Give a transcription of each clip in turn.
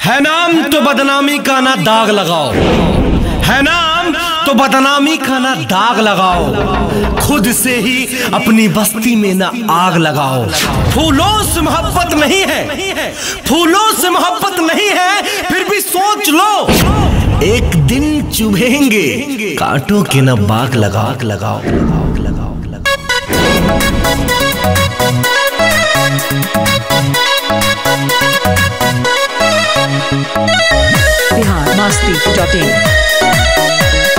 है नाम तो बदनामी का ना दाग लगाओ है नाम तो बदनामी का ना दाग लगाओ खुद से ही अपनी बस्ती में ना आग लगाओ फूलों से मोहब्बत नहीं है फूलों से मोहब्बत नहीं है फिर भी सोच लो एक दिन चुभेंगे कांटों के ना बाग लगाओ लगाओ लगाओ लगाओ लगाओ बिहार मस्ती डॉट इन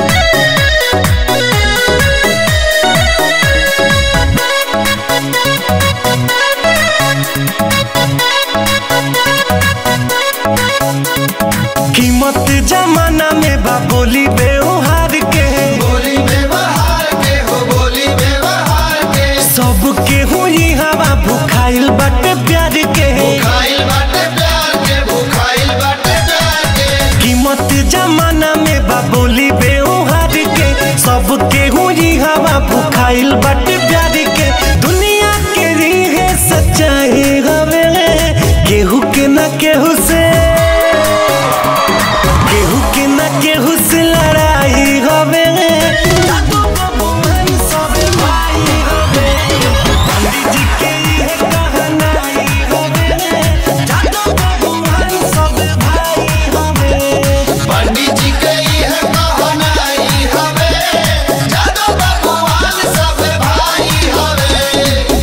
कीमत जमाना में बा बोली व्यवहार के बोली व्यवहार के हो बोली व्यवहार के सबके हुई हवा भुखाइल बाटे प्यार के खाइल बाटे प्यार के भूखाइल बाटे प्यार के कीमत जमाना में बा बोली व्यवहार के सबके हुई हवा भुखाइल बाटे प्यार के दुनिया के रीहे सच्चाई हवे केहू के ना केहू से केहू के ना केहू से लड़ाई हवे जादू बाबू मन सब भाई हवे पंडित जी के ये कहनाई हवे जादू बाबू मन सब भाई हवे पंडित जी के यह कहनाई हवे जादो भगवान सब भाई हवे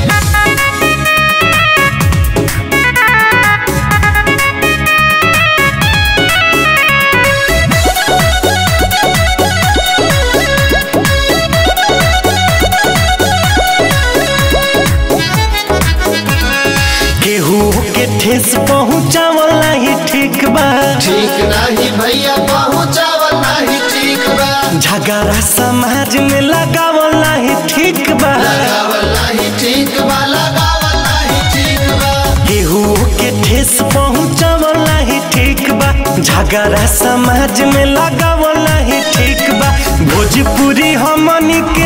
केहू के ठेस पहुँचावल नहीं ठीक बा ठीक नहीं भैया पहुँचावल नहीं ठीक बा झगड़ा समाज में लगावल नहीं ठीक बा लगावल नहीं ठीक बा लगावल नहीं ठीक बा केहू के ठेस पहुँचावल नहीं ठीक बा झगड़ा समाज में लगावल नहीं ठीक बा भोजपुरी हमनी के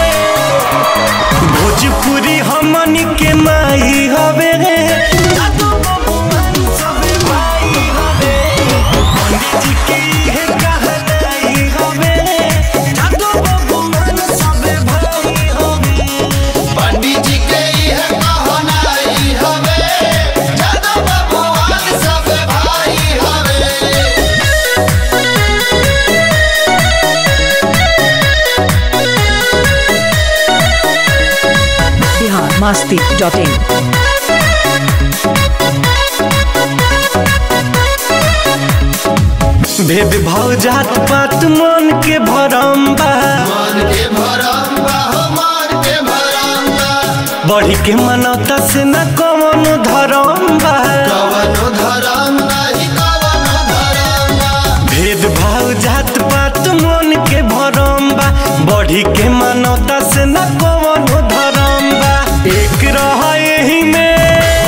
भोजपुरी हमनी के माई हवे जादू बाबू मन सब भाई हवे पंडित जी के इहे कहनाई हवे जादू बाबू मन सब भाई हवे पंडित जी के यह कहनाई हवे जादो भगवान सब भाई हवे बिहार मस्ती डॉट इन भेद भाव जात पात मन के भरम बा मान के भरम बा हो मान के भरम बा बढ़ी के मनौता से न कवन धरम बा कवनो धरम नहीं कवनो धरम बा भेद भाव जात पात मन के भरम बा बढ़ी के मनौता से न कवन धरम बा एक रह यही में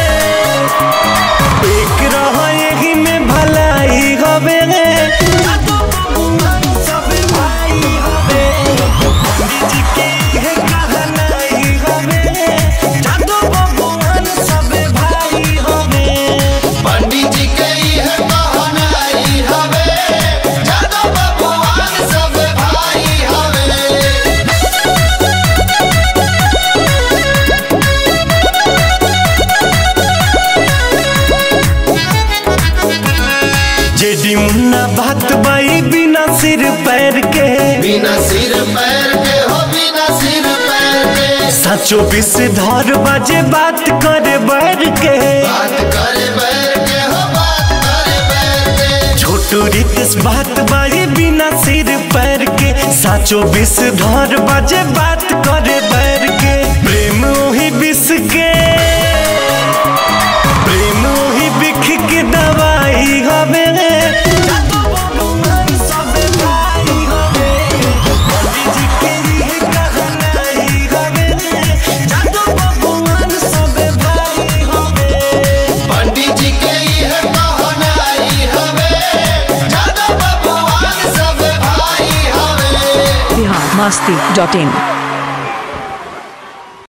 एक रह यही में भलाई हवे जादू बाबू मन सब भाई हवे पंडित जी के इहे कहनाई हवे जादू बाबू मन सब भाई हवे पंडित जी के यह कहनाई हवे जादो भगवान सब भाई हवे जेडी मुन्ना बात बाई बिना सिर पैर के बिना सिर पैर के हो बिना सिर पैर के साचो बिस धर बाजे बात करे बैर के बात करे बैर के हो बात करे बैर के छोटू रितेश बात बाई बिना सिर पैर के साचो बिस धर बाजे बात करे बैर के प्रेम वही बिस के प्रेम वही बिख के दवाई हवे जादू बाबू मन सब भाई हवे पंडित जी के लिए कहनाई हवे जादू बाबू मन सब भाई हवे पंडित जी के यह कहनाई हवे जादो भगवान सब भाई हवे बिहार मस्ती डॉट इन